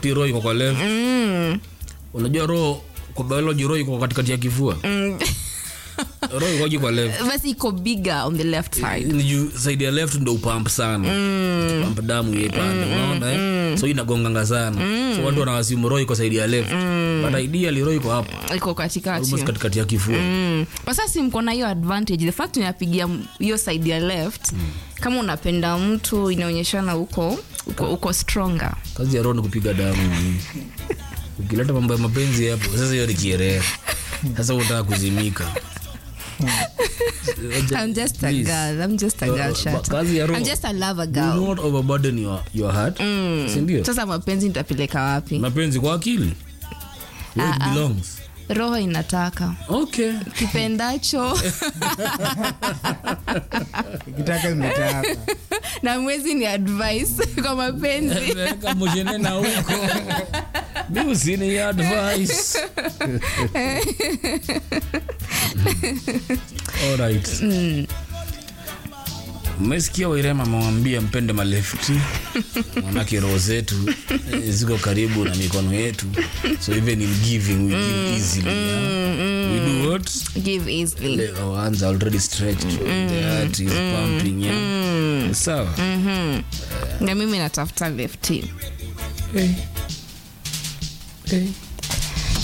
ati roho iko kwa left mm. unajua roho kwa biology roho iko katikati ya kifua Mm. roho ikoji kwa left basi iko bigger on the left side ni juu side ya left ndo upamp sana mm. pamp damu yepande unaona eh? so inagonganga sana so watu wanawasimu roho iko side ya left but ideally roho iko hapa iko katikati almost katikati ya kifua Mm. kwa sasa si mko na hiyo advantage the fact unapigia m- hiyo side ya left kama unapenda mtu inaonyeshana huko uko, uko stronger kazi ya roho ni kupiga damu ukileta mambo ya mapenzi hapo sasa hiyo ni kierea sasa unataka kuzimika I'm just a Please. girl. I'm just a Uh, girl. uh, Shut up. kazi ya roho. I'm just a lover Do girl. not overburden your, your heart sindio Sasa mapenzi nitapeleka wapi? mapenzi kwa akili Where it Ah, ah. belongs Roho inataka okay kipendacho ikitaka imetaka na mwezi ni advice kwa mapenzi. weka moshenena huko mi usini advice alright mmesikia wairema amewambia mpende malefti manake roho zetu eh, ziko karibu na mikono yetu so even in giving we give easily yeah? we do what Give easily. Le- our hands are already stretched the heart is pumping yeah? sawa Na mimi natafuta lefty. hey. Hey.